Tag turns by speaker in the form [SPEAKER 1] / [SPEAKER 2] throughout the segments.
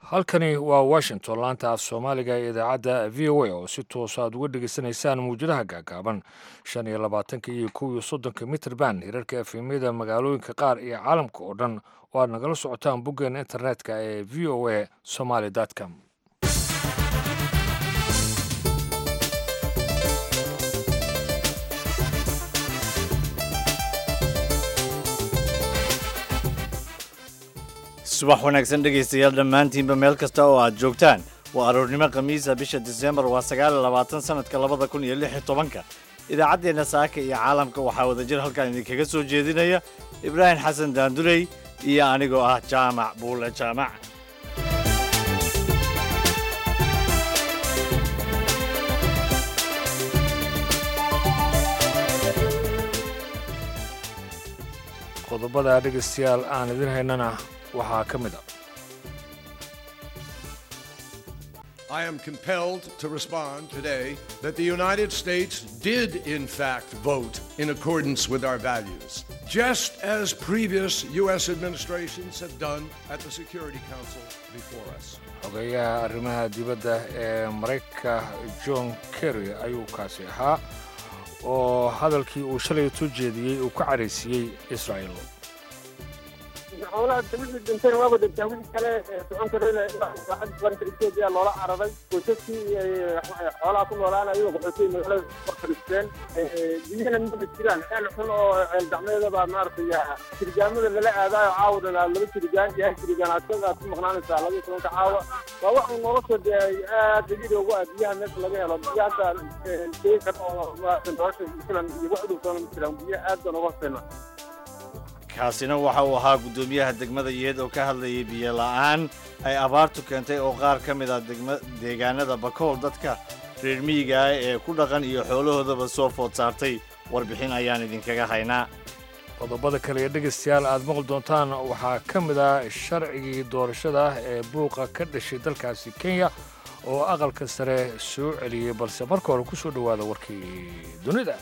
[SPEAKER 1] halkani waa washington laanta af soomaaliga ee idaacadda v o a oo si toosa aad uga dhegaysanaysaan mawjadaha gaagaaban shan iyo labaatanka iyo kow iyo soddonka mitrband hirarka efemyada magaalooyinka qaar iyo caalamka oo dhan oo aad nagala socotaan boggeena internetka ee v o a somaly com
[SPEAKER 2] subax wanaagsan dhegaystayaal dhammaantiinba meel kasta oo aad joogtaan waa aroornimo khamiisa bisha disembar waa sagaal iyo labaatan sanadka labada kun iyo lix iyo tobanka idaacaddeenna saaka iyo caalamka waxaa wadajir halkan idinkaga soo jeedinaya ibraahim xasan daanduley iyo anigoo ah jaamac buule jaamac
[SPEAKER 1] qodobada dhegaystayaal aan idin haynana waxaa ka mid a
[SPEAKER 3] I am compelled to respond today that the United States did, in fact, vote in accordance with our values, just as previous U.S. administrations have done at the Security Council before us.
[SPEAKER 1] xogeeyaha arrimaha dibadda ee maraykanka john kerry ayuu kaasi ahaa oo hadalkii uu shalay soo jeediyey uu ka caraysiiyey israa'il
[SPEAKER 4] xoolaha dawladda dhinteen waaba dhinteen wixii kale socon karayna ilaa baranka etoobiya loola cararay qoysaskii xoolaha ku noolaanayo qaxootay magaalada fadhiisteen biyahana maba jiraan ceel xun oo ceel gacmeeda baa maaragtay jirgaamada lala aadaayo caawadana laba jirgaan iyo hal jirgaan asaga aad ku maqnaanaysaa laba iyo tobanka caawa waa waxa nolosha dee aad dabiici ugu ah biyaha meesha laga helo biyo hadda sheegi kara oo nolosha filan iyo wax dhowtoona ma jiraan biyo aad baan uga hoseyna
[SPEAKER 2] kaasina waxa uu ahaa guddoomiyaha degmada yeed oo ka hadlayay biyo la'aan ay abaartu keentay oo qaar ka mid ah degma deegaanada bakool dadka reer miyiga ah ee ku dhaqan iyo xoolahoodaba soo food saartay warbixin ayaan idinkaga haynaa
[SPEAKER 1] qodobada kale ee dhegaystayaal aad maqli doontaan waxaa ka mid ah sharcigii doorashada ee buuqa ka dhashay dalkaasi kenya oo aqalka sare soo celiyey balse marka hore ku soo dhowaada warkii dunida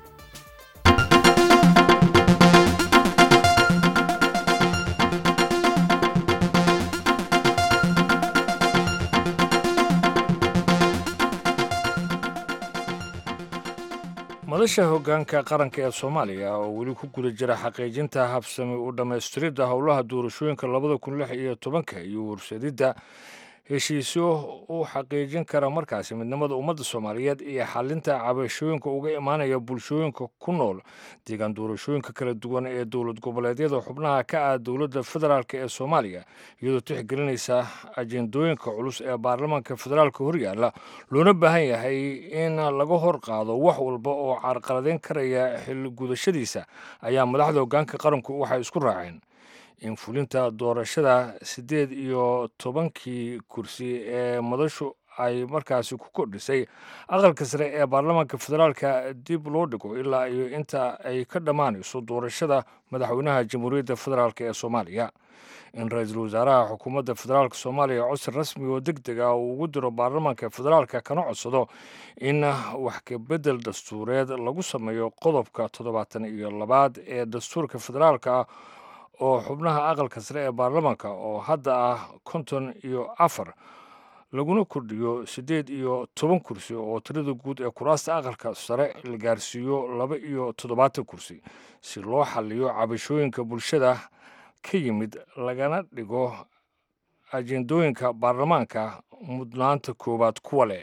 [SPEAKER 1] madasha hoggaanka qaranka ee soomaaliya oo weli ku guda jira xaqiijinta habsami u dhammaystiridda howlaha doorashooyinka labada kun lix iyo tobanka iyo warsadidda heshiisyo u xaqiijin kara markaasi midnimada ummadda soomaaliyeed iyo xalinta cabashooyinka uga imaanaya bulshooyinka ku nool deegaan doorashooyinka kala duwan ee dowlad goboleedyada xubnaha ka ah dowladda federaalk ee soomaaliya iyadoo tixgelinaysa ajendooyinka culus ee baarlamaanka federaalka horyaalla loona baahan yahay in laga hor qaado wax walba oo carqaladeyn karaya xil gudashadiisa ayaa madaxda hoggaanka qaranku waxay isku raaceen in fulinta doorashada siddeed iyo tobankii kursi ee madashu ay markaasi ku kordhisay aqalka sare ee baarlamaanka federaalka dib loo dhigo ilaa iyo inta ay ka dhammaanayso doorashada madaxweynaha jamhuuriyadda federaalk ee soomaaliya in ra-iisul wasaaraha xukuumadda federaalk soomaaliya codsi rasmi oo deg deg ah uu ugu diro baarlamaanka federaalka kana codsado in wax kabedel dastuureed lagu sameeyo qodobka toddobaatan iyo labaad ee dastuurka federaalka ah oo xubnaha aqalka sare ee baarlamaanka oo hadda ah konton iyo afar laguna kordhiyo siddeed iyo toban kursi oo tirada guud ee kuraasta aqalka sare la gaarsiiyo laba iyo toddobaatan kursi si loo xaliyo cabashooyinka bulshada ka yimid lagana dhigo ajendooyinka baarlamaanka mudnaanta koowaad kuwa leh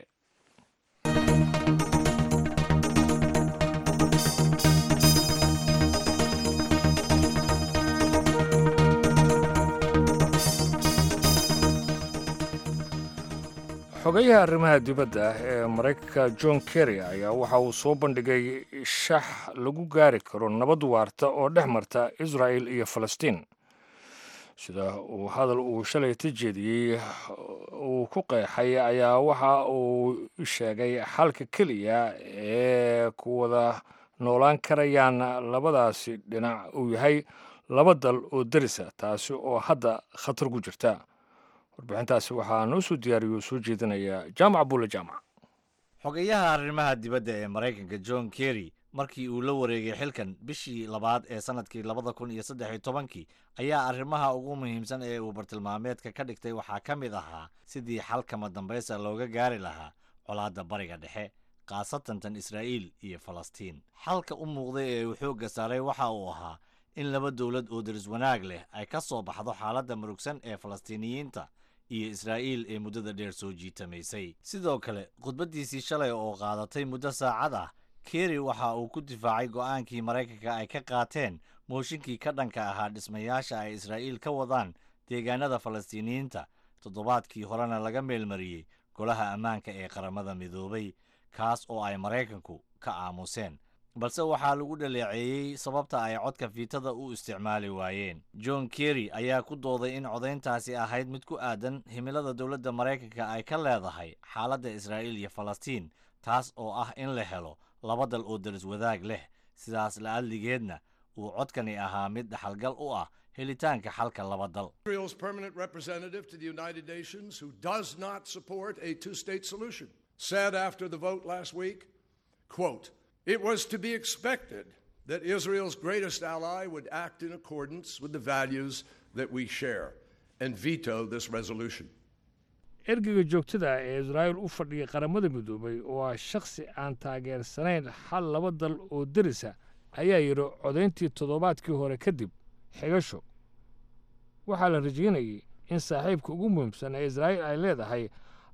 [SPEAKER 1] xogeyaha arrimaha dibadda ee maraykanka john kerry ayaa waxa uu soo bandhigay shax lagu gaari karo nabad waarta oo dhex marta israa'el iyo falastiin sida uu hadal uu shalay ta jeediyey uu ku qeexay ayaa waxa uu sheegay xalka keliya ee ku wada noolaan karayaan labadaasi dhinac uu yahay laba dal oo derisa taasi oo hadda khatar ku jirta warbixintaasi waxaa noo soo diyaariyo soo jeedinaya jaamac buule jaamac
[SPEAKER 2] xogeyaha arrimaha dibadda ee maraykanka john kerry markii uu la wareegay xilkan bishii labaad ee sannadkii labada kun iyo saddex iyo tobankii ayaa arrimaha ugu muhiimsan ee uu bartilmaameedka ka dhigtay waxaa ka mid ahaa sidii xalkama dambaysa looga gaari lahaa colaadda bariga dhexe khaasatan tan israa'iil iyo falastiin xalka u muuqday ee uu xoogga saaray waxa uu ahaa in laba dowlad oo daris wanaag leh ay ka soo baxdo xaaladda murugsan ee falastiiniyiinta iyo israa'iil ee muddada dheer soo jiitamaysay sidoo kale khudbaddiisii shalay oo qaadatay muddo saacad ah kerry waxa uu ku difaacay go'aankii maraykanka ay ka qaateen mooshinkii ka dhanka ahaa dhismayaasha ay israa'iil ka wadaan deegaanada falastiiniyiinta toddobaadkii horena laga meelmariyey golaha ammaanka ee qaramada midoobay kaas oo ay maraykanku ka aamuseen balse waxaa lagu dhaleeceeyey sababta ay codka fiitada u isticmaali waayeen john kerry ayaa ku dooday in codayntaasi ahayd mid ku aadan himilada dowladda maraykanka ay ka leedahay xaaladda israa'iil iyo falastiin taas oo ah in la helo laba dal oo daris wadaag leh sidaas la'adligeedna uu codkani ahaa mid dhaxalgal u ah helitaanka xalka laba dal
[SPEAKER 3] Israel's permanent representative to the United Nations, who does not support a two state solution, said after the vote last week, quote, It was to be expected that Israel's greatest ally would act in accordance with the values that we share and veto this resolution.
[SPEAKER 1] ergeyga joogtada ah ee israa'iil u fadhiyay qaramada midoobay oo ah shakhsi aan taageersanayn xal laba dal oo derisa ayaa yidhi codayntii toddobaadkii hore kadib xigasho waxaa la rajaynayay in saaxiibka ugu muhiimsan ee israa'iil ay leedahay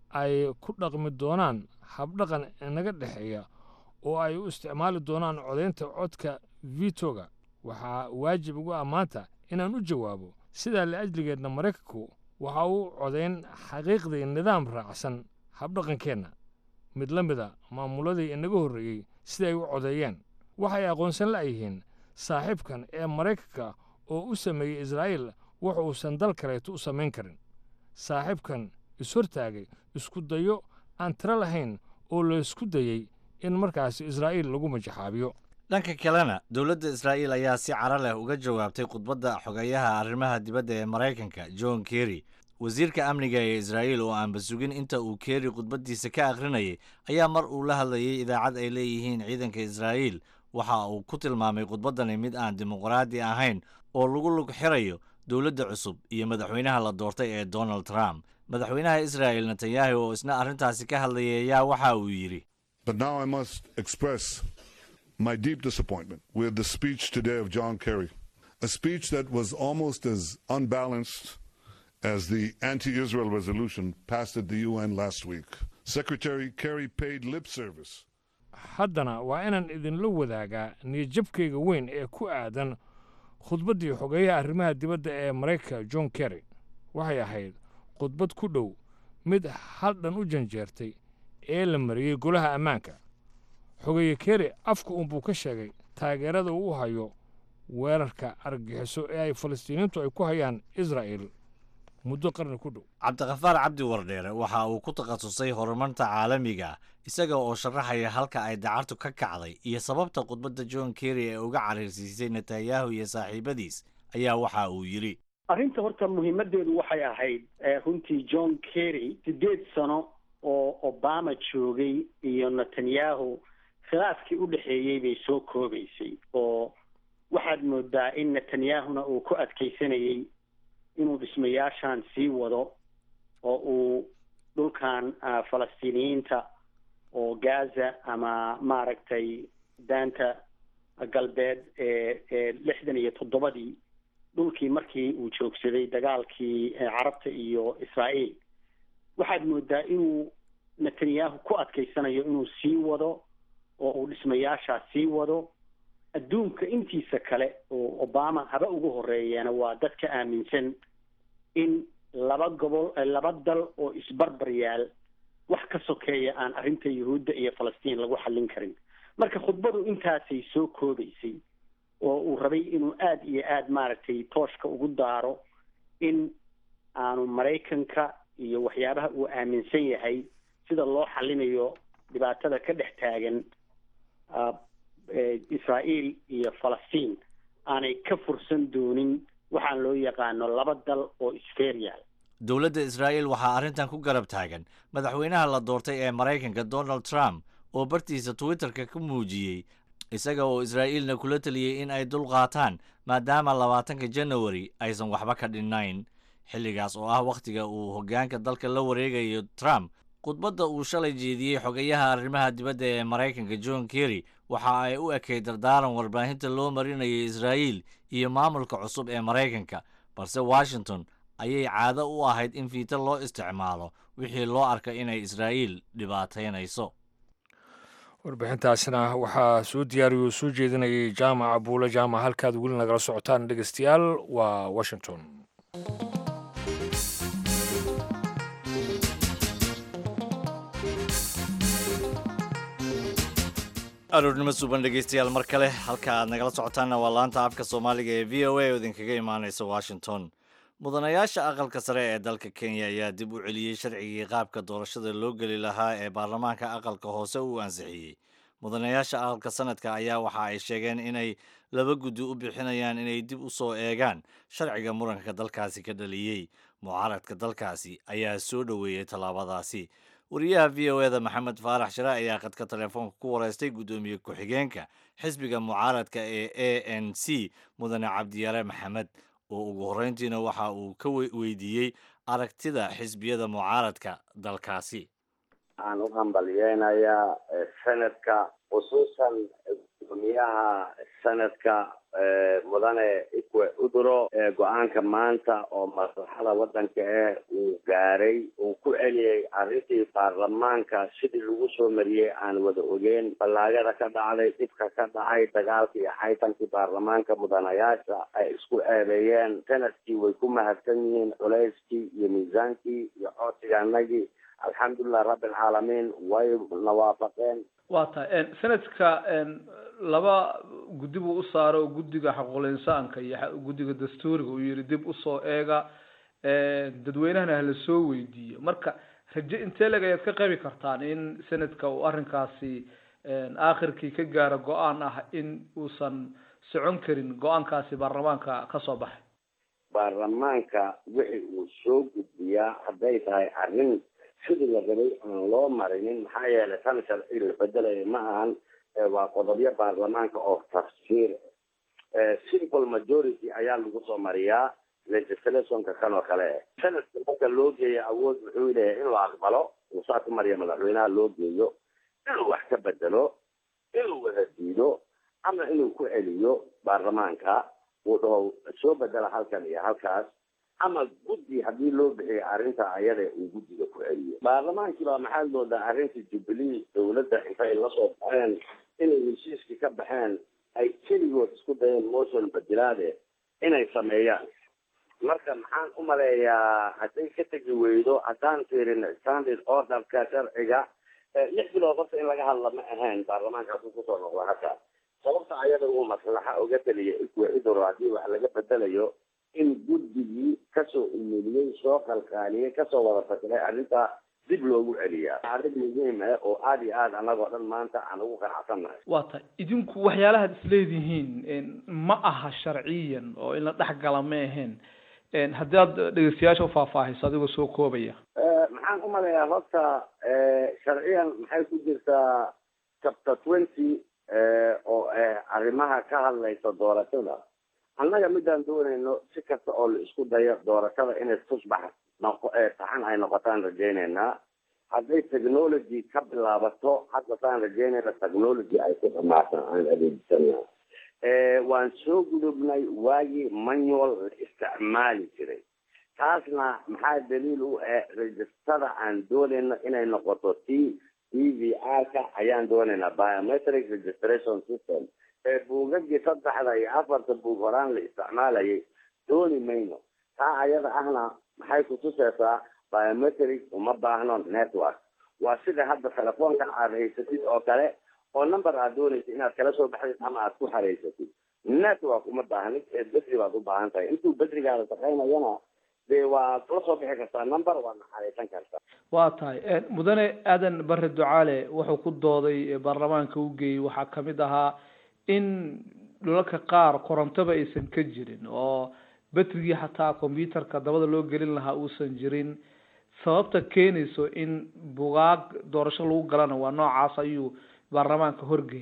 [SPEAKER 1] ay ku dhaqmi doonaan habdhaqan inaga dhexeeya oo ay u isticmaali doonaan codaynta codka vitoga waxaa waajib ugu ammaanta inaan u jawaabo sidaa la'ajligeedna maraykanku waxa uu codayn xaqiiqdii nidaam raacsan habdhaqankeenna mid la mida maamuladii inaga horreeyey siday u codeeyeen waxay aqoonsan la'yihiin saaxiibkan ee maraykanka oo u sameeyey israa'iil wax uusan dal kaleeto u samayn karin saaxiibkan ishortaagay isku dayo aan tiro lahayn oo laysku dayey in markaasi israa'iil lagu majaxaabiyo
[SPEAKER 2] dhanka kalena dowladda israa'iil ayaa si caro leh uga jawaabtay khudbadda xogeyaha arrimaha dibadda ee maraykanka john kerry wasiirka amniga ee israa'iil oo aanba sugin inta uu kerry khudbaddiisa ka akhrinayay ayaa mar uu la hadlayay idaacad ay leeyihiin ciidanka israa'iil waxa uu ku tilmaamay khudbaddani mid aan dimuqraadi ahayn oo lagu lug xirayo dowladda cusub iyo madaxweynaha la doortay ee donald trump madaxweynaha israa'il netanyahu oo isna arrintaasi ka hadlayay ayaa waxa uu yidhi
[SPEAKER 5] But now I must express my deep disappointment with the speech today of John Kerry, a speech that was almost as unbalanced as the anti Israel resolution passed at the UN last week. Secretary Kerry paid lip service
[SPEAKER 1] haddana waa inaan idinla wadaagaa niyadjabkayga weyn ee ku aadan khudbaddii xogeeyaha arrimaha dibadda ee maraykanka john kerry waxay ahayd khudbad ku dhow mid hal dhan u janjeertay ee la mariyey golaha ammaanka xogeeye kerry afka uunbuu ka sheegay taageerada uu hayo weerarka argagixiso ee ay falastiiniintu ay ku hayaan israa'il muddo qarni ku dhow
[SPEAKER 2] cabdikhafaar cabdi wardheere waxa uu ku takhasusay horumarta caalamiga ah isaga oo sharaxaya halka ay dacartu ka kacday iyo sababta khudbadda john kerry ee uga cariirsiisay netanyahu iyo saaxiibadiis ayaa waxa uu yidhi
[SPEAKER 6] arrinta horta muhiimadeedu waxay ahayd runtii john kerry sideed sano oo obama joogay iyo netanyahu khilaafkii u dhexeeyey bay soo koobaysay oo waxaad moodaa in netanyahuna uu ku adkaysanayey inuu dhismayaashan sii wado oo uu dhulkan falastiiniyiinta oo gaza ama maaragtay daanta galbeed ee ee lixdan iyo toddobadii dhulkii markii uu joogsaday dagaalkii carabta iyo israa'iil waxaad moodaa inuu netanyahu ku adkaysanayo inuu sii wado oo uu dhismayaashaa sii wado adduunka intiisa kale oo obama haba ugu horeeyeena waa dadka aaminsan in laba gobol laba dal oo isbarbar yaal wax ka sokeeya aan arrinta yuhuudda iyo falastiin lagu xallin karin marka khudbadu intaasay soo koobaysay oo uu rabay inuu aada iyo aada maaragtay tooshka ugu daaro in aanu maraykanka iyo waxyaabaha uu aaminsan yahay sida loo xallinayo dhibaatada ka dhex taagan israa'iil iyo falastiin aanay ka fursan doonin waxaan loo yaqaano laba dal oo isferial
[SPEAKER 2] dowladda israa'iil waxaa arrintan ku garab taagan madaxweynaha la doortay ee maraykanka donald trump oo bartiisa twitterka ka muujiyey isaga oo israa'iilna kula teliyey in ay dul qaataan maadaama labaatanka janawari aysan waxba ka dhinnayn xilligaas oo ah wakhtiga uu hoggaanka dalka la wareegayo trump khudbadda uu shalay jeediyey xogayaha arrimaha dibadda ee maraykanka john kerry waxa ay u ekayd dardaaran warbaahinta loo marinayay israa'iil iyo maamulka cusub ee maraykanka balse washington ayay caado u ahayd in fiito loo isticmaalo wixii loo arka inay israa'iil dhibaataynayso
[SPEAKER 1] warbixintaasina waxaa soo diyaariyo oo soo jeedinayay jaamaca buule jaamac halkaad weli nagala socotaan dhegeystayaal waa washington
[SPEAKER 2] aroornimo suuban dhegeystayaal mar kale halka aad nagala socotaanna waa laanta afka soomaaliga ee v o a oo idinkaga imaanaysa washington mudanayaasha aqalka sare ee dalka kenya ayaa dib u celiyey sharcigii qaabka doorashada loo geli lahaa ee baarlamaanka aqalka hoose uu ansixiyey mudanayaasha aqalka sanadka ayaa waxa ay sheegeen inay laba guddi u bixinayaan inay dib u soo eegaan sharciga muranka dalkaasi ka dhaliyey mucaaradka dalkaasi ayaa soo dhoweeyey tallaabadaasi wariyaha v o eda maxamed faarax shire ayaa khadka telefoonka ku wareystay guddoomiye ku-xigeenka xisbiga mucaaradka ee a n c mudane cabdiyare maxamed oo ugu horreyntiina waxa uu ka weydiiyey aragtida xisbiyada mucaaradka dalkaasi
[SPEAKER 7] waxaan u hambalyeynayaa sanadka khusuusan gudoomiyaha sanadka mudane ikwe uduro go-aanka maanta oo maslaxada waddanka ah uu gaaray uu ku celiyey arrintii baarlamaanka sidii lagu soo mariyey aan wada ogeyn ballaagada ka dhacday dhibka ka dhacay dagaalkii iyo xaytankii baarlamaanka mudanayaasha ay isku eedeeyeen sanadkii way ku mahadsan yihiin culayskii iyo miisaankii iyo codsigaanagii alxamdulilah rabbi alcaalamiin way nawaafaqeen
[SPEAKER 8] waa tahay sanadka laba guddi buu u saaray oo guddiga xaquuqul insaanka iyo guddiga dastuuriga uu yihi dib usoo eega dadweynahana hala soo weydiiyo marka raje intee leg ayaad ka qabi kartaan in sanadka uu arrinkaasi aakhirkii ka gaaro go-aan ah in uusan socon karin go-aankaasi baarlamaanka kasoo baxay
[SPEAKER 7] baarlamaanka wixii uu soo gudbiyaa hadday tahay arrin sidii la rabay aan loo marinin maxaa yeelay tan sharci la bedelaya ma ahan waa qodobyo baarlamaanka oo tafsiir simple majority ayaa lagu soo mariyaa legislationka kan oo kale sanadka marka loo geeyo awood wuxuu leeyahay inuu aqbalo uu saa ku mariya madaxweynaha loo geeyo inuu wax ka bedelo inuu wada diido ama inuu ku celiyo baarlamaanka uu dhaho soo bedela halkan iyo halkaas ama guddi haddii loo bixiyo arrinta ayada uu guddiga ku celiyo baarlamaankii baa maxaa moodaa arrinta jubilee dawladda intay lasoo baxeen inay heshiiskii ka baxeen ay keligood isku dayeen motion badilaade inay sameeyaan marka maxaan u maleeyaa hadday ka tegi weydo haddaan fiirin standard orderka sharciga lix bilood horta in laga hadla ma ahayn baarlamaankaasuu kusoo noqda hadda sababta ayada uu maslaxa uga taliya ikwecidoro haddii wax laga bedelayo in guddigii kasoo umuliyey soo qalqaaliyey kasoo wada fakiray arrintaa dib loogu celiyaa arrin muhiim ah oo aada iyo aada annagoo dhan maanta aan ugu qanacsannahay
[SPEAKER 8] waa tahay idinku waxyaalahaad isleedihiin ma aha sharciyan oo in la dhex gala ma ahayn haddii aad dhegeystayaasha ufaahfaahiso adigoo soo koobaya
[SPEAKER 7] maxaan u maleeyaa horta sharciyan maxay ku jirtaa chapter twenty oo ah arrimaha ka hadlaysa doorashada annaga midaan doonayno si kasta oo la isku dayo doorashada inay tusbax noqo saxan ay noqotaan rajaynaynaa hadday technology ka bilaabato hadda saan rajaynayna technology ay ku dhamaatan aan adeegsana waan soo gudubnay waagii manual la isticmaali jiray taasna maxaa daliil u ah registada aan doonayno inay noqoto t t v r-ka ayaan doonaynaa biometric registration system ee buugagii saddexda iyo afarta buug horaan la isticmaalayay dooni mayno taa ayada ahna maxay kutuseysaa biometric uma baahno network waa sida hadda telefoonka aad haysatid oo kale oo number aad doonaysa inaad kala soo baxdid ama aad ku xareysatid network uma baahnid ee bedri baad u baahan tahay intuu bedrigaada shaqaynayana dee waad la soo bixi kartaa number waadna xareysan kartaa
[SPEAKER 8] waa tahay mudane aadan bare ducaale wuxuu ku dooday baarlamaanka u geeyey waxaa kamid ahaa in dhulalka qaar korontoba aysan ka jirin oo betrigii xataa combyuterka dabada loo gelin lahaa uusan jirin sababta keenayso in bugaag doorasho lagu galana waa noocaas ayuu baarlamaanka horgeeyey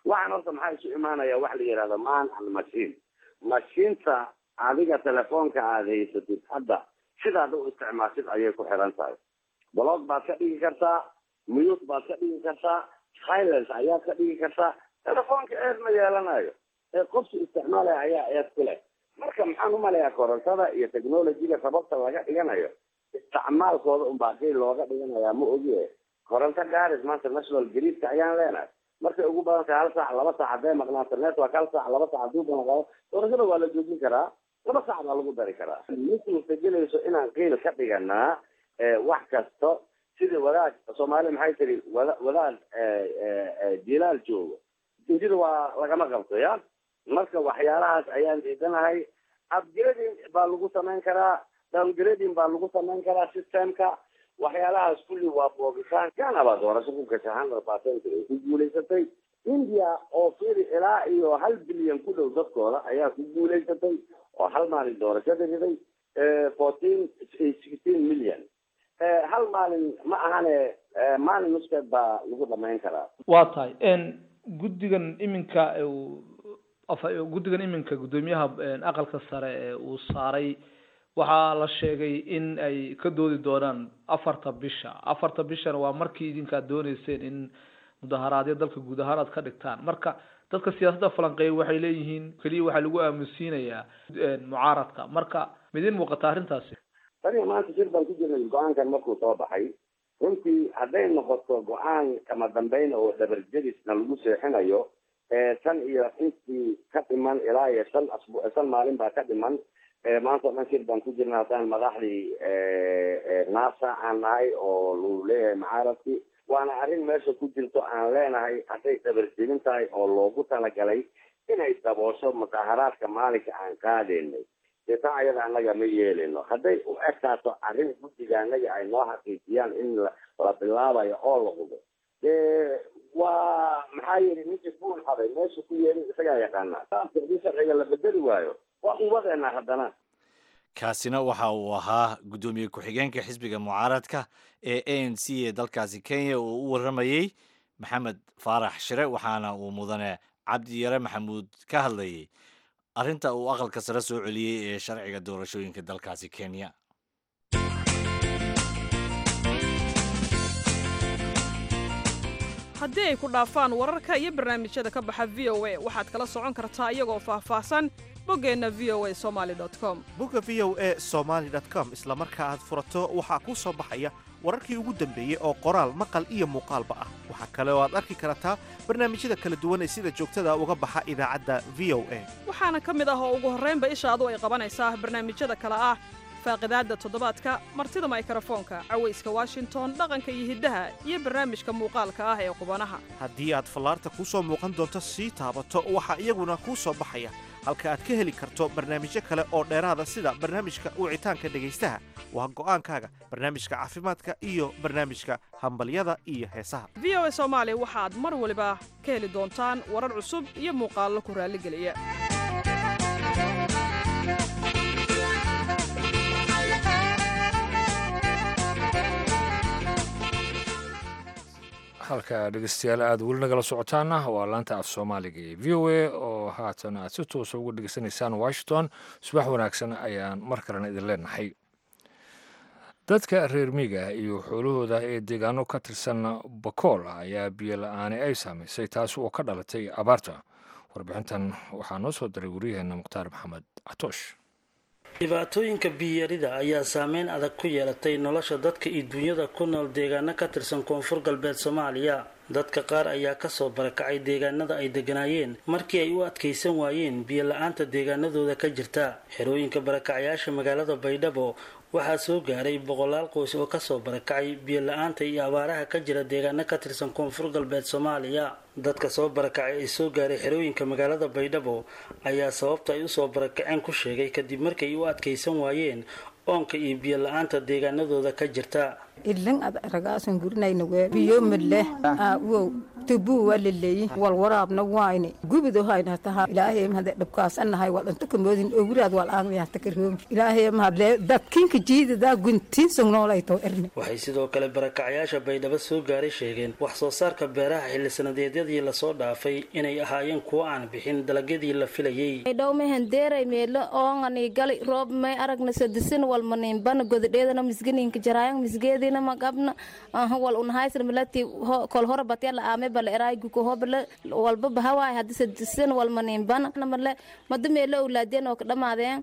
[SPEAKER 7] waxaan horta maxaa isu imaanaya wax la yidhahdo man and machine mashiinta adiga telefoonka aada haysatid hadda sidaad u isticmaashid ayay ku xiran tahay blog baad ka dhigi kartaa mute baad ka dhigi kartaa silence ayaad ka dhigi kartaa telefoonka eed ma yeelanayo ee qofki isticmaalaya ayaa eed ku leh marka maxaan umalayaa korontada iyo technologyga sababta laga dhiganayo isticmaalkooda unbaa kii looga dhiganayaa ma ogie koronto garis maanta national gridka ayaan leenahay markay ugu badan tahay hal saac laba saac hadday maqnaato network hal saac laba saac haduu banaqado doorashada waa la joojin karaa laba saac baa lagu dari karaa ma suurtagelayso inaan qiil ka dhiganaa wax kasto sidii wadaad soomaali maxay tiri wada wadaad jilaal joogo injida waa lagama qabto ya marka waxyaalahaas ayaan diidanahay upgrading baa lagu samayn karaa downgrading baa lagu samayn karaa systemka waxyaalahaas kulli waa boogitaan kanaba doorasho ku gashay hundred percent ay ku guulaysatay india oo firi ilaa iyo hal bilyan ku dhow dadkooda ayaa ku guulaysatay oo hal maalin doorashada riday fourteen sixteen million hal maalin ma ahane maalin nuskeed baa lagu dhamayn karaa
[SPEAKER 8] waa tahay guddigan iminka guddigan iminka guddoomiyaha aqalka sare ee uu saaray waxaa la sheegay in ay ka doodi doonaan afarta bisha afarta bishana waa markii idinkaad dooneyseen in mudaharaadyo dalka guud ahaan aad ka dhigtaan marka dadka siyaasadda falanqeeya waxay leeyihiin keliya waxaa lagu aamusiinayaa mucaaradka marka midin muuqata arrintaasi
[SPEAKER 7] taniga maanta shir baan ku jirnay go-aankan markuu soo baxay runtii hadday noqoto go-aan kama dambeyn oo dhabarjadisna lagu seexinayo tan iyo intii ka dhiman ilaa iyo shan asbu shan maalin baa ka dhiman maanta o dhan shir baan ku jirna haddaan madaxdii nasa aan nahay oo lagu leeyahay mucaaradkii waana arrin meesha ku jirto aan leenahay hadday dabarjebin tahay oo loogu talagalay inay daboosho mudaharaadka maalinka aan qaadeynay dee taa ayada annaga ma yeelino hadday u egtaato arrin guddiga annaga ay noo xaqiijiyaan in la bilaabayo oo la hubo dee waa maxaa yidhi ninkii buul haday meesha ku yeelin isagaa yaqaanaa hadii sharciga la bedeli waayo waa uwadeena haddana
[SPEAKER 2] kaasina waxa uu ahaa guddoomiye ku-xigeenka xisbiga mucaaradka ee a n c ee dalkaasi kenya oo u warramayey maxamed faarax shire waxaana uu mudane cabdi yare maxamuud ka hadlayay arrinta uu aqalka sare soo celiyey ee sharciga doorashooyinka dalkaasi kenya
[SPEAKER 9] haddii ay ku dhaafaan wararka iyo barnaamijyada ka baxa v o a waxaad kala socon kartaa iyagoo faahfaahsan boggeenna v o a somaali com
[SPEAKER 10] bogga v o a somaali com isla marka aad furato waxaa kuu soo baxaya wararkii ugu dambeeyey oo qoraal maqal iyo muuqaalba ah waxaa kale oo aad arki kartaa barnaamijyada kala duwan ee sida joogtada uga baxa idaacadda v o a
[SPEAKER 9] waxaana ka mid ah oo ugu horraynba ishaadu ay qabanaysaa barnaamijyada kale ah faaqidaadda toddobaadka martida maykrofoonka cawayska washington dhaqanka iyo hiddaha iyo barnaamijka muuqaalka ah ee qubanaha
[SPEAKER 10] haddii aad fallaarta kuu soo muuqan doonto sii taabato waxaa iyaguna kuu soo baxaya halka aad ka heli karto barnaamijyo kale oo dheeraada sida barnaamijka wicitaanka dhegaystaha waa go'aankaaga barnaamijka caafimaadka iyo barnaamijka hambalyada iyo heesaha
[SPEAKER 9] v o a soomaali waxaad mar waliba ka heli doontaan warar cusub iyo muuqaallo ku raalligeliya
[SPEAKER 1] halka dhegeystayaal aada weli nagala socotaana waa laanta af soomaaliga ee v o a oo haatan aad si toosa uga dhegeysanaysaan washington subax wanaagsan ayaan mar kalena idin leenahay dadka reer miiga iyo xoolahooda ee deegaano ka tirsan bakool ayaa biyo la-aani ay saamaysay taasi oo ka dhalatay abaarta warbixintan waxaa noo soo diray waryaheena mukhtaar maxamed catoosh
[SPEAKER 11] dhibaatooyinka biyarida ayaa saameyn adag ku yeelatay nolosha dadka iyo duunyada ku nool deegaano ka tirsan koonfur galbeed soomaaliya dadka qaar ayaa kasoo barakacay deegaanada ay deganaayeen markii ay u adkaysan waayeen biyo la-aanta deegaanadooda ka jirta xerooyinka barakacyaasha magaalada baydhabo waxaa soo gaaray boqolaal qoys oo kasoo barakacay biyo la-aanta iyo abaaraha ka jira deegaano ka tirsan koonfur galbeed soomaaliya dadka soo barakacay ee soo gaaray xerooyinka magaalada baydhabo ayaa sababta ay usoo barakaceen ku sheegay kadib markay u adkaysan waayeen oonka iyo biyo la-aanta deegaanadooda ka jirta
[SPEAKER 12] ilan ad ragaasan gurinayna wee biyo midleh wow tubuu waa laleeyi wal waraabna waayne gubido hayna taha ilaahay mahade dhabkaasanahay wal inta kamoodin owraad wal aangaya hata karoomi ilaahay mahadle dadkinka jiidadaa guntiin sognoolayto erne
[SPEAKER 11] waxay sidoo kale barakacyaasha baydhabo soo gaaray sheegeen wax soo saarka beeraha xilli sanadeedyadii lasoo dhaafay inay ahaayeen kuwo aan bixin dalagyadii la filayey
[SPEAKER 13] dhow mehan deeray meelo oongani gali roob may aragna sadisin wal maniinbana godadheedana misganinka jaraayan misgeedina magabna wal unhaysna malati kol hore batyala aame bala eraayguko hobala walba bahawaay haddi sadisin wal maniinbana male mada meelo owlaadeen oo ka dhamaadeen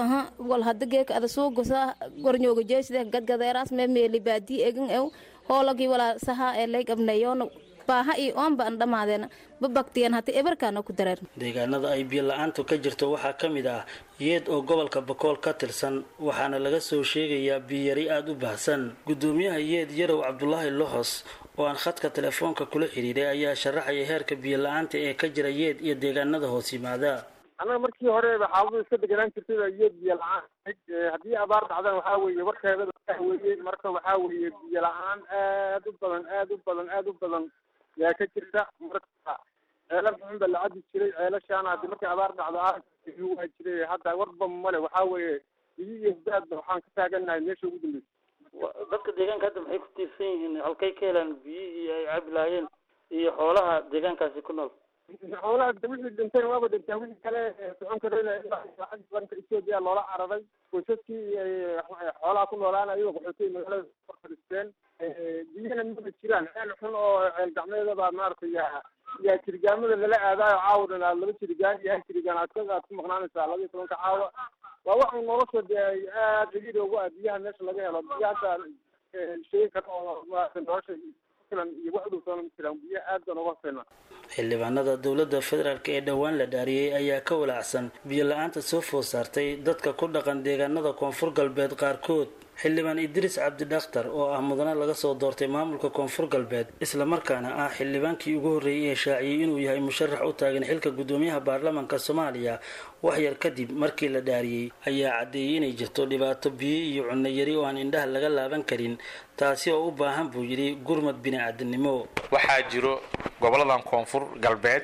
[SPEAKER 13] wal hada geeka ada suugosa gornyooga jeeside gadgadeeraas me meeli baadii egan ew hoolagii walaa saha ee lay qabneeyoona baaha iyo oonba an dhamaadeena babaktiyan hata ebarkaana ku dareer
[SPEAKER 11] deegaanada ay biyo la-aantu ka jirto waxaa ka mid ah yeed oo gobolka bakool ka tirsan waxaana laga soo sheegayaa biyari aada u baahsan gudoomiyaha yeed yarow cabdulaahi loxos oo aan khadka telefoonka kula xiriiray ayaa sharaxaya heerka biyo la-aanta ee ka jira yeed iyo deegaanada hoos yimaada
[SPEAKER 4] annaga markii hore xaaladu iska deganaan jirtay baa iyo biyo la-aan haddii abaar dhacdana waxaa weeye warkeeda weeye marka waxaa weeye biyo la-aan aad u badan aad u badan aad u badan yaa ka jirta marka ceelal xun baa la cabi jiray ceelashaana hadii markay abaar dhacdo aa waa jiray hadda warba male waxaa weeye biyo iyo baadba waxaan ka taaganahay meesha ugu dambeysa
[SPEAKER 11] dadka deegaanka hadda maxay ku tiirsan yihiin halkay ka helaan biyihii ay cabi lahaayeen iyo xoolaha deegaankaasi ku nool
[SPEAKER 4] xoolaha wixii dhintayna waaba dhintaa wixii kale socon karayna lacag baranka etoobiya loola cararay qoysaskii xoolaha ku noolaanayo qaxootay magaalada fadhisteen biyana maba jiraan ceel xun oo ceel gacmeedaba maaragtay yaa yaa jirgaamada lala aadaayo caawadan aad laba jirgaan iyo hal jirgaan aad ka aad ku maqnaanaysaa laba iyo tobanka caawa waa waxa nolosha dee aad ciriiri ugu ah biyaha meesha laga helo biyahaasa sheegi kara oo maaragtay nolosha filan iyo wax dhow soona ma jiraan biyo aad baan uga hafeynaa
[SPEAKER 11] xildhibaanada dowladda federaalk ee dhowaan la dhaariyey ayaa ka walaacsan biyo la-aanta soo food saartay dadka ku dhaqan deegaanada koonfur galbeed qaarkood xildhibaan idriis cabdi dhakhtar oo ah mudane laga soo doortay maamulka koonfur galbeed islamarkaana ah xildhibaankii ugu horreeyey ee shaaciyey inuu yahay musharax u taagan xilka gudoomiyaha baarlamaanka soomaaliya waxyar kadib markii la dhaariyey ayaa caddeeyey inay jirto dhibaato biyo iyo cunno yari oo aan indhaha laga laaban karin taasi oo u baahan buu yidhi gurmad bini-aadamnimo
[SPEAKER 14] waxaa jiro goboladan koonfur galbeed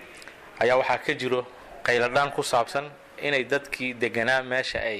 [SPEAKER 14] ayaa waxaa ka jiro qayladhaan ku saabsan inay dadkii deganaa meesha ay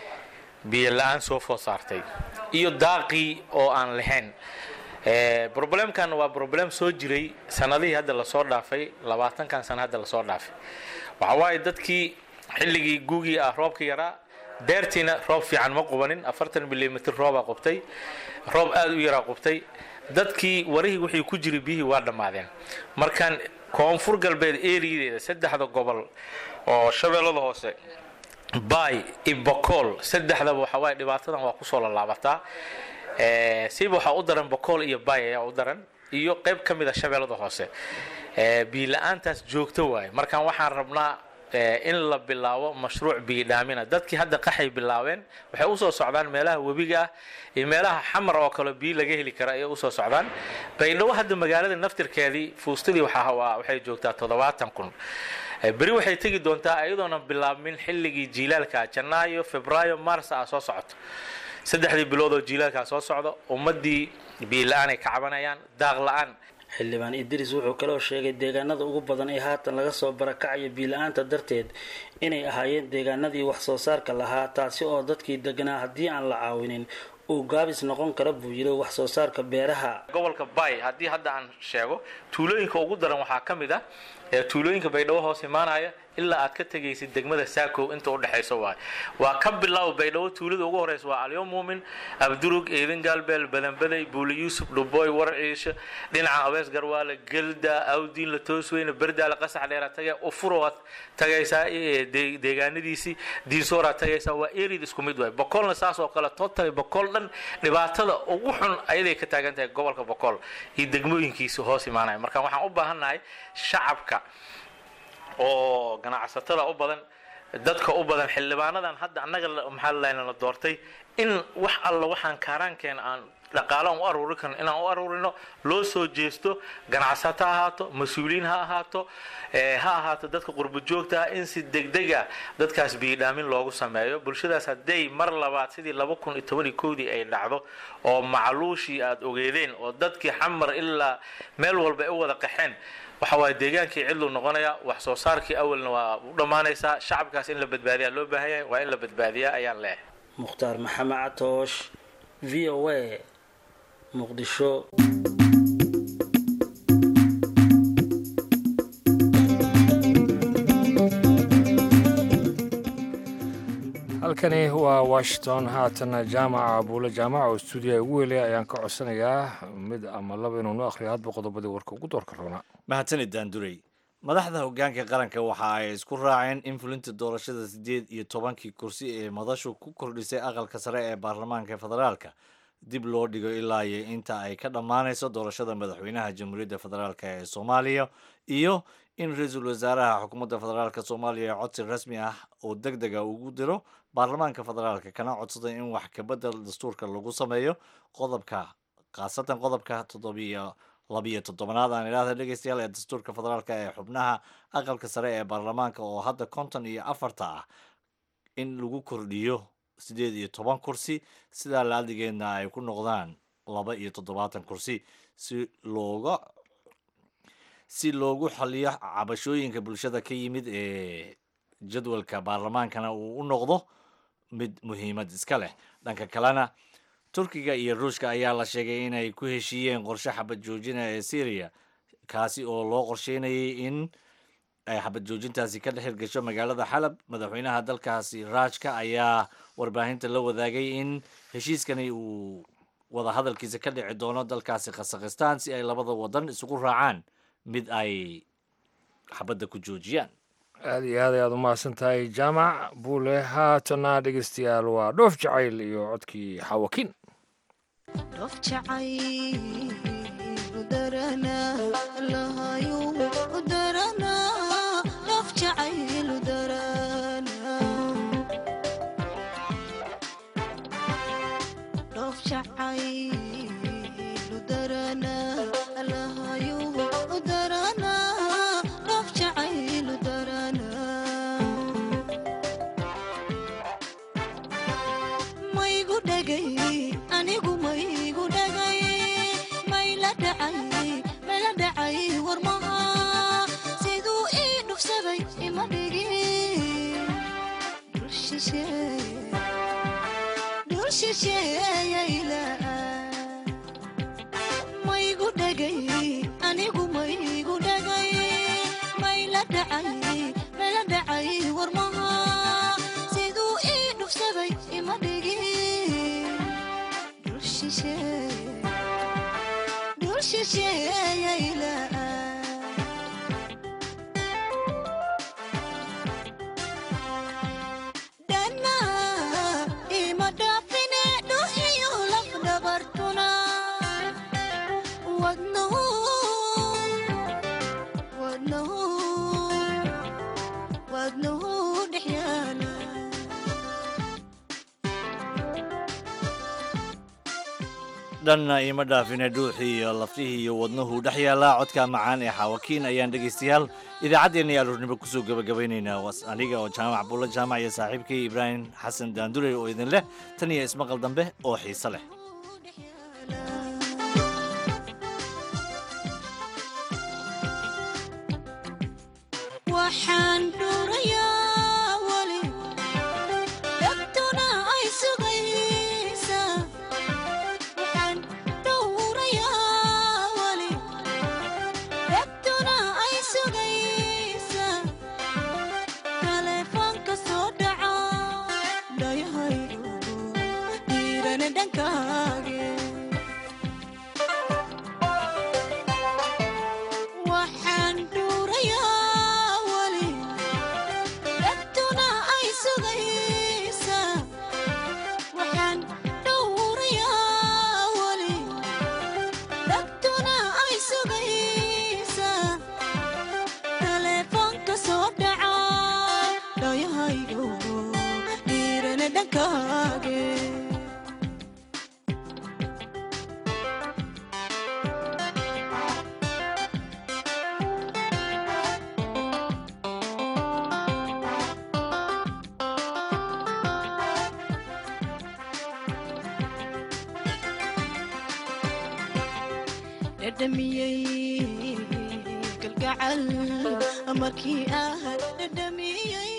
[SPEAKER 14] biyo la-aan soo food saartay iyo daaqii oo aan lahayn problemkan waa problem soo jiray sanadihii hadda lasoo dhaafay labaatankan sana hadda lasoo dhaafay waxa waaye dadkii xilligii guugii ah roobka yaraa deertiina roob fiican ma qubanin afartan milimitr roobaa qubtay roob aada u yaraa qubtay dadkii warihii wixii ku jiray biyihii waa dhammaadeen markaan koonfur galbeed eriyadeeda saddexda gobol oo shabeellada hoose bay ibokool saddexdaba waxa waaye dhibaatadan waa kusoo lalaabataa siba waxaa u daran bokool iyo bay ayaa u daran iyo qayb ka mid a shabeellada hoose biila-aantaas joogto waaye markaan waxaan rabnaa in la bilaabo mashruuc biyidhaamina dadkii hadda qaxay bilaabeen waxay usoo socdaan meelaha webiga ah iyo meelaha xamar oo kale biyo laga heli kara ayay usoo socdaan baydhabo hadda magaalada naftirkeedii fuustadii waxay joogtaa toddobaatan kun beri waxay tegi doontaa iyadoona bilaabmin xilligii jiilaalka janaayo febraayo mars ah soo socoto saddexdii bilood oo jiilaalkaa soo socdo ummadii biyo la-aan ay ka cabanayaan daaq la-aan
[SPEAKER 11] xildhibaan idriis wuxuu kaloo sheegay deegaanada ugu badan ee haatan laga soo barakacayo biila-aanta darteed inay ahaayeen deegaanadii wax soo saarka lahaa taasi oo dadkii deganaa haddii aan la caawinin uu gaabis noqon kara buu yiri wax soo saarka beeraha
[SPEAKER 14] gobolka bay haddii hadda aan sheego tuulooyinka ugu daran waxaa ka mid ah ee tuulooyinka baydhabo hoos imaanaya ilaa aad ka tegaysid degmada saakow inta u dhexayso waay waa ka bilaabo baydhabo tuulada ugu horeysa waa alyo muumin abdurug eedin gaalbeel badanbaday buuli yuusuf dhuboy warciisho dhinaca abees garwaale gelda awdiin la toosweyne berdaale qasax dheera tage ufurowaad tagaysaa deegaanadiisii diinsooraad tagaysaa waa erid isku mid waay bokolna saas oo kale totally bokol dhan dhibaatada ugu xun ayaday ka taagan tahay gobolka bokol iyo degmooyinkiisa hoos imaanaya marka waxaan u baahannahay shacabka oo ganacsatada u badan dadka u badan xildhibaanadan hadda annaga maxaa lana doortay in wax alla waxaan kaaraankeena aan dhaqaalo aan u aruuri karno inaan u aruurino loo soo jeesto ganacsato ha ahaato mas-uuliyiin ha ahaato eh, ha ahaato dadka qurbo joogta ah in si degdega dadkaas biyidhaamin loogu sameeyo bulshadaas hadday mar labaad sidii laba kun iyo toban iyo kowdii ay dhacdo oo macluushii aad ogeedeen oo dadkii xamar ilaa meel walba ay u wada qaxeen waxa waaye deegaankii cidluu noqonaya wax soo saarkii awalna waa u dhammaanaysaa shacabkaas in la badbaadiyaa loo baahan yahay waa in la badbaadiyaa ayaan leeyahay
[SPEAKER 11] mukhtaar maxamed catoosh v o a muqdisho
[SPEAKER 1] halkani waa washington haatana jaamaca buule jaamaca oo stuudiyaha ugu welaya ayaan ka codsanayaa mid ama laba inuu nu akhriyo hadba qodobadii warka ugu doorka roona
[SPEAKER 2] mahadsanid daandurey madaxda hoggaanka qaranka waxa ay isku raaceen in fulinta doorashada siddeed iyo tobankii kursi ee madashu ku kordhisay aqalka sare ee baarlamaanka federaalka dib loo dhigo ilaa iyo inta ay ka dhammaanayso doorashada madaxweynaha jamhuuriyadda federaalk ee soomaaliya iyo in ra-iisul wasaaraha xukuumadda federaalk soomaaliya codsi rasmi ah oo deg dega ugu diro baarlamaanka federaalka kana codsaday in wax kabedel dastuurka lagu sameeyo qodobka khaasatan qodobka toddobiyo labiyo toddobonaad aan idhaahda dhegeystayaal ee dastuurka federaalk ee xubnaha aqalka sare ee baarlamaanka oo hadda konton iyo afarta ah in lagu kordhiyo siddeed iyo toban kursi sidaa la-adigeedna ay ku noqdaan laba iyo toddobaatan kursi si looga si loogu xaliyo cabashooyinka bulshada ka yimid ee jadwalka baarlamaankana uu u noqdo mid muhiimad iska leh dhanka kalena turkiga iyo ruushka ayaa la sheegay inay ku heshiiyeen qorshe xabad joojina ee syriya kaasi oo loo qorsheynayay in ay xabad joojintaasi ka dhex gasho magaalada xalab madaxweynaha dalkaasi raajka ayaa warbaahinta la wadaagay in heshiiskani uu wadahadalkiisa ka dhici doono dalkaasi khasakhistaan si ay labada wadan isugu raacaan mid ay xabadda ku joojiyaan
[SPEAKER 1] aada iyo aad ayaad u mahadsan tahay jaamac buule haatana dhegeystayaal waa dhoof jacayl iyo codkii xawakin
[SPEAKER 2] dhanna iima dhaafine dhuuxii iyo laftihii iyo wadnuhu dhex yaallaa codka macaan ee xaawakiin ayaan dhegaystayaal idaacaddeenna iyo aroornimo kusoo gabagabaynaynaa was aniga oo jaamac buulla jaamac iyo saaxiibkii ibraahim xasan daandurey oo idin leh tan iyo ismaqal dambe oo xiise leh
[SPEAKER 15] dhadhamiyey kalgacal markii ah dhadhamiyey